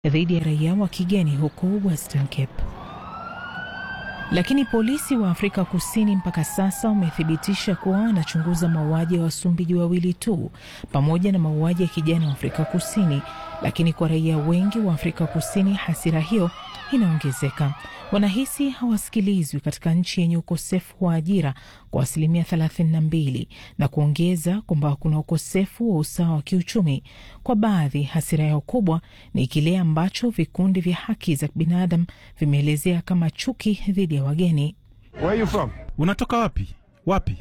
dhidi ya raia wa kigeni huko Western Cape. Lakini polisi wa Afrika Kusini mpaka sasa wamethibitisha kuwa wanachunguza mauaji ya Wasumbiji wawili tu pamoja na mauaji ya kijana wa Afrika Kusini. Lakini kwa raia wengi wa Afrika Kusini, hasira hiyo inaongezeka. Wanahisi hawasikilizwi katika nchi yenye ukosefu wa ajira kwa asilimia 32 na kuongeza kwamba kuna ukosefu wa usawa wa kiuchumi. Kwa baadhi, hasira yao kubwa ni kile ambacho vikundi vya haki za binadamu vimeelezea kama chuki dhidi ya wageni. Where are you from? Unatoka wapi? Wapi?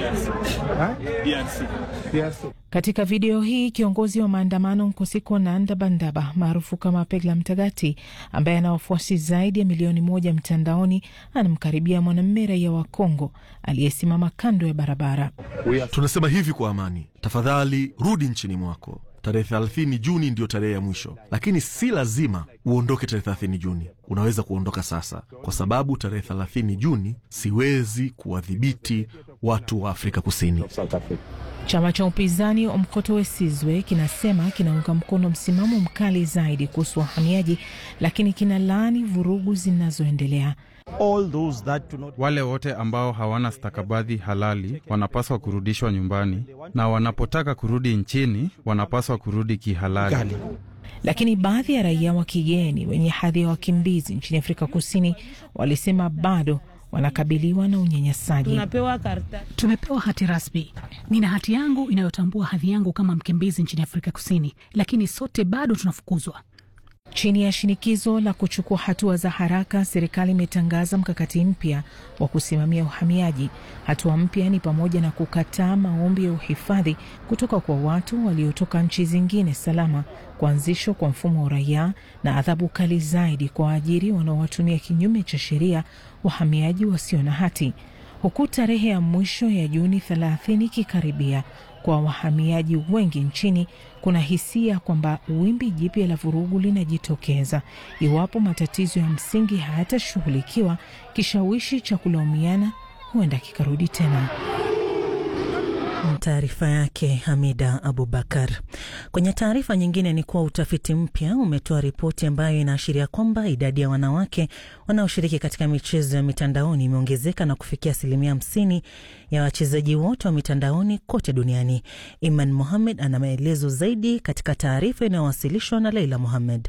Katika video hii kiongozi wa maandamano Nkosiko Nanda Bandaba maarufu kama Pegla Mtagati, ambaye ana wafuasi zaidi ya milioni moja mtandaoni, anamkaribia mwanamume raia wa Kongo aliyesimama kando ya barabara. Tunasema hivi kwa amani, tafadhali rudi nchini mwako. Tarehe 30 Juni ndiyo tarehe ya mwisho, lakini si lazima uondoke tarehe 30 Juni. Unaweza kuondoka sasa, kwa sababu tarehe 30 Juni siwezi kuwadhibiti watu wa Afrika Kusini. Chama cha upinzani Umkhonto we Sizwe kinasema kinaunga mkono msimamo mkali zaidi kuhusu wahamiaji, lakini kinalaani vurugu zinazoendelea. Wale wote ambao hawana stakabadhi halali wanapaswa kurudishwa nyumbani, na wanapotaka kurudi nchini wanapaswa kurudi kihalali. Lakini baadhi ya raia wa kigeni wenye hadhi ya wakimbizi nchini Afrika Kusini walisema bado wanakabiliwa na unyanyasaji. Tunapewa karta. Tumepewa hati rasmi. Nina hati yangu inayotambua hadhi yangu kama mkimbizi nchini Afrika Kusini, lakini sote bado tunafukuzwa. Chini ya shinikizo la kuchukua hatua za haraka, serikali imetangaza mkakati mpya wa kusimamia uhamiaji. Hatua mpya ni pamoja na kukataa maombi ya uhifadhi kutoka kwa watu waliotoka nchi zingine salama, kuanzishwa kwa mfumo wa uraia na adhabu kali zaidi kwa waajiri wanaowatumia kinyume cha sheria wahamiaji wasio na hati. Huku tarehe ya mwisho ya Juni 30 ikikaribia, kwa wahamiaji wengi nchini, kuna hisia kwamba wimbi jipya la vurugu linajitokeza iwapo matatizo ya msingi hayatashughulikiwa. Kishawishi cha kulaumiana huenda kikarudi tena. Taarifa yake Hamida Abubakar. Kwenye taarifa nyingine ni kuwa utafiti mpya umetoa ripoti ambayo inaashiria kwamba idadi ya wanawake wanaoshiriki katika michezo ya mitandaoni imeongezeka na kufikia asilimia hamsini ya wachezaji wote wa mitandaoni kote duniani. Iman Mohamed ana maelezo zaidi katika taarifa inayowasilishwa na Leila Mohamed.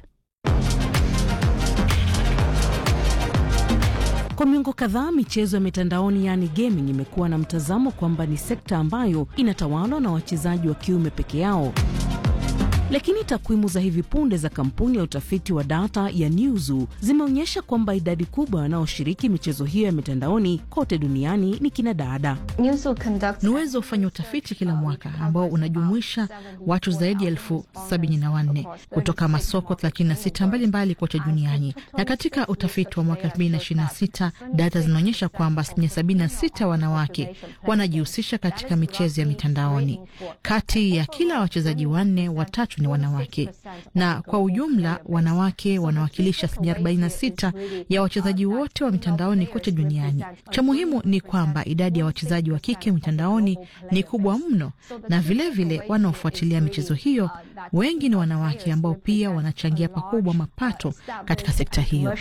Kwa miongo kadhaa michezo ya mitandaoni yaani gaming imekuwa na mtazamo kwamba ni sekta ambayo inatawalwa na wachezaji wa kiume peke yao. Lakini takwimu za hivi punde za kampuni ya utafiti wa data ya Newzoo zimeonyesha kwamba idadi kubwa wanaoshiriki michezo hiyo ya mitandaoni kote duniani ni kina dada. Nuwezo hufanya utafiti kila mwaka ambao unajumuisha watu zaidi ya elfu sabini na wanne kutoka masoko 36 mbalimbali kote duniani, na katika utafiti wa mwaka 2026 data zinaonyesha kwamba asilimia 76 wanawake wanajihusisha katika michezo ya mitandaoni. Kati ya kila wachezaji wanne, watatu ni wanawake, na kwa ujumla wanawake wanawakilisha asilimia 46 ya wachezaji wote wa mitandaoni kote duniani. Cha muhimu ni kwamba idadi ya wachezaji wa kike mitandaoni ni kubwa mno, na vilevile wanaofuatilia michezo hiyo wengi ni wanawake ambao pia wanachangia pakubwa mapato katika sekta hiyo.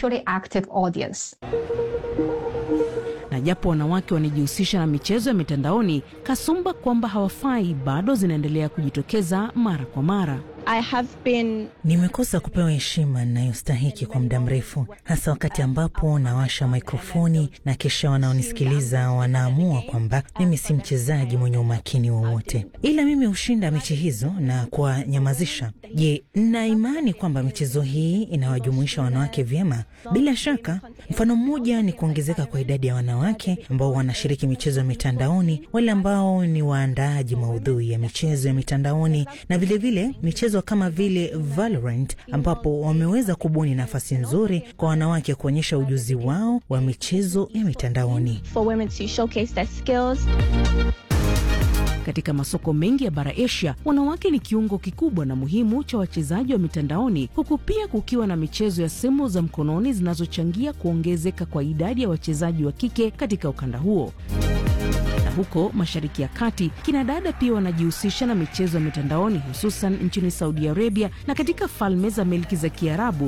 Na japo wanawake wanajihusisha na michezo ya mitandaoni, kasumba kwamba hawafai bado zinaendelea kujitokeza mara kwa mara. I have been... Nimekosa kupewa heshima ninayostahiki kwa muda mrefu, hasa wakati ambapo nawasha mikrofoni na kisha wanaonisikiliza wanaamua kwamba mimi si mchezaji mwenye umakini wowote, ila mimi hushinda mechi hizo na kuwanyamazisha. Je, nina imani kwamba michezo hii inawajumuisha wanawake vyema? Bila shaka. Mfano mmoja ni kuongezeka kwa idadi ya wanawake ambao wanashiriki michezo ya mitandaoni, wale ambao ni waandaaji maudhui ya michezo ya mitandaoni na vilevile vile, michezo kama vile Valorant ambapo wameweza kubuni nafasi nzuri kwa wanawake kuonyesha ujuzi wao wa michezo ya mitandaoni. Katika masoko mengi ya bara Asia, wanawake ni kiungo kikubwa na muhimu cha wachezaji wa mitandaoni, huku pia kukiwa na michezo ya simu za mkononi zinazochangia kuongezeka kwa idadi ya wachezaji wa kike katika ukanda huo. Na huko Mashariki ya Kati, kina dada pia wanajihusisha na michezo ya mitandaoni, hususan nchini Saudi Arabia na katika Falme za Milki za Kiarabu